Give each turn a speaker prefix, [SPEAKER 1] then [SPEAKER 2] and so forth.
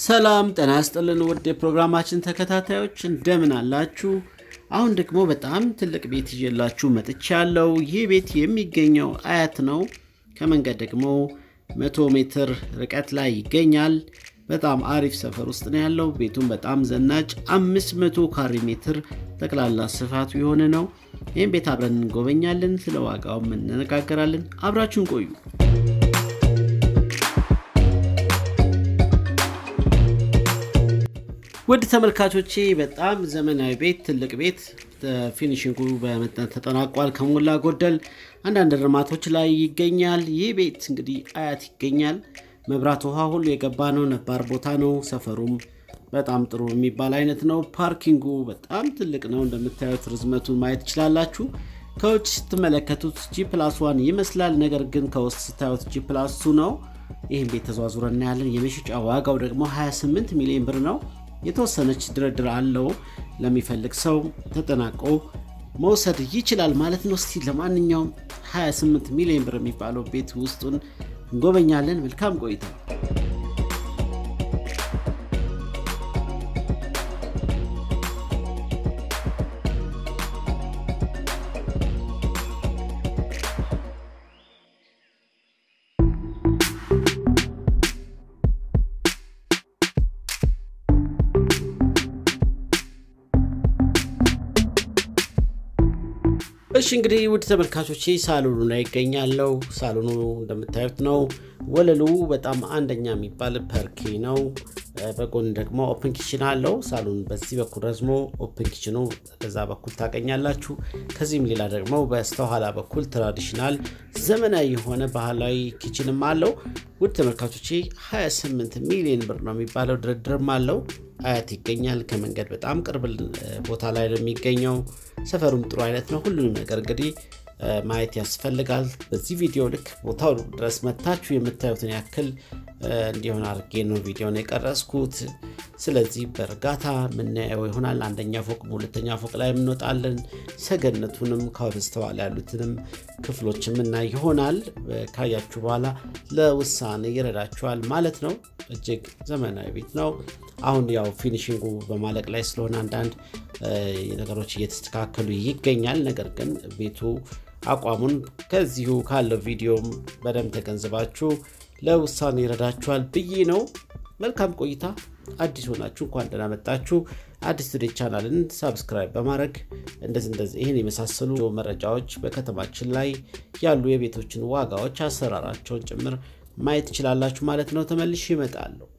[SPEAKER 1] ሰላም ጤና ያስጥልን ውድ የፕሮግራማችን ተከታታዮች እንደምን አላችሁ? አሁን ደግሞ በጣም ትልቅ ቤት ይዤላችሁ መጥቻለሁ። ይህ ቤት የሚገኘው አያት ነው። ከመንገድ ደግሞ መቶ ሜትር ርቀት ላይ ይገኛል። በጣም አሪፍ ሰፈር ውስጥ ነው ያለው። ቤቱም በጣም ዘናጭ 500 ካሬ ሜትር ጠቅላላ ስፋቱ የሆነ ነው። ይህም ቤት አብረን እንጎበኛለን። ስለ ዋጋውም እንነጋገራለን። አብራችሁን ቆዩ። ውድ ተመልካቾቼ በጣም ዘመናዊ ቤት ትልቅ ቤት ፊኒሽንጉ በመጠን ተጠናቋል። ከሞላ ጎደል አንዳንድ እርማቶች ላይ ይገኛል። ይህ ቤት እንግዲህ አያት ይገኛል። መብራት፣ ውሃ ሁሉ የገባ ነው። ነባር ቦታ ነው። ሰፈሩም በጣም ጥሩ የሚባል አይነት ነው። ፓርኪንጉ በጣም ትልቅ ነው። እንደምታዩት ርዝመቱን ማየት ትችላላችሁ። ከውጭ ስትመለከቱት ጂ ፕላስ ዋን ይመስላል። ነገር ግን ከውስጥ ስታዩት ጂ ፕላስ ቱ ነው። ይህም ቤት ተዘዋዙረ እናያለን። የመሸጫ ዋጋው ደግሞ 28 ሚሊዮን ብር ነው። የተወሰነች ድርድር አለው። ለሚፈልግ ሰው ተጠናቆ መውሰድ ይችላል ማለት ነው። እስቲ ለማንኛውም 28 ሚሊዮን ብር የሚባለው ቤት ውስጡን እንጎበኛለን። መልካም ቆይታ። እሺ እንግዲህ ውድ ተመልካቾች ሳሎኑ ላይ ይገኛለው። ሳሎኑ እንደምታዩት ነው። ወለሉ በጣም አንደኛ የሚባል ፐርኬ ነው። በጎን ደግሞ ኦፕን ኪችን አለው። ሳሎኑ በዚህ በኩል ረዝሞ ኦፕን ኪችኑ በዛ በኩል ታገኛላችሁ። ከዚህም ሌላ ደግሞ በስተኋላ በኩል ትራዲሽናል ዘመናዊ የሆነ ባህላዊ ኪችንም አለው። ውድ ተመልካቾቼ 28 ሚሊዮን ብር ነው የሚባለው። ድርድርም አለው። አያት ይገኛል። ከመንገድ በጣም ቅርብ ቦታ ላይ ነው የሚገኘው። ሰፈሩም ጥሩ አይነት ነው። ሁሉንም ነገር እንግዲህ ማየት ያስፈልጋል። በዚህ ቪዲዮ ልክ ቦታው ድረስ መታችሁ የምታዩትን ያክል እንዲሆን አድርጌ ነው ቪዲዮን የቀረጽኩት። ስለዚህ በእርጋታ የምናየው ይሆናል። አንደኛ ፎቅ፣ ሁለተኛ ፎቅ ላይ የምንወጣለን። ሰገነቱንም ከበስተኋላ ያሉትንም ክፍሎች የምናይ ይሆናል። ካያችሁ በኋላ ለውሳኔ ይረዳችኋል ማለት ነው። እጅግ ዘመናዊ ቤት ነው። አሁን ያው ፊኒሽንጉ በማለቅ ላይ ስለሆነ አንዳንድ ነገሮች እየተስተካከሉ ይገኛል። ነገር ግን ቤቱ አቋሙን ከዚሁ ካለው ቪዲዮም በደንብ ተገንዝባችሁ ለውሳኔ ይረዳችኋል ብዬ ነው። መልካም ቆይታ። አዲስ ሆናችሁ እንኳን ደህና መጣችሁ። አዲስ ቱዴይ ቻናልን ሳብስክራይብ በማድረግ እንደዚህ እንደዚህ ይህን የመሳሰሉ መረጃዎች በከተማችን ላይ ያሉ የቤቶችን ዋጋዎች፣ አሰራራቸውን ጭምር ማየት ትችላላችሁ ማለት ነው። ተመልሼ እመጣለሁ።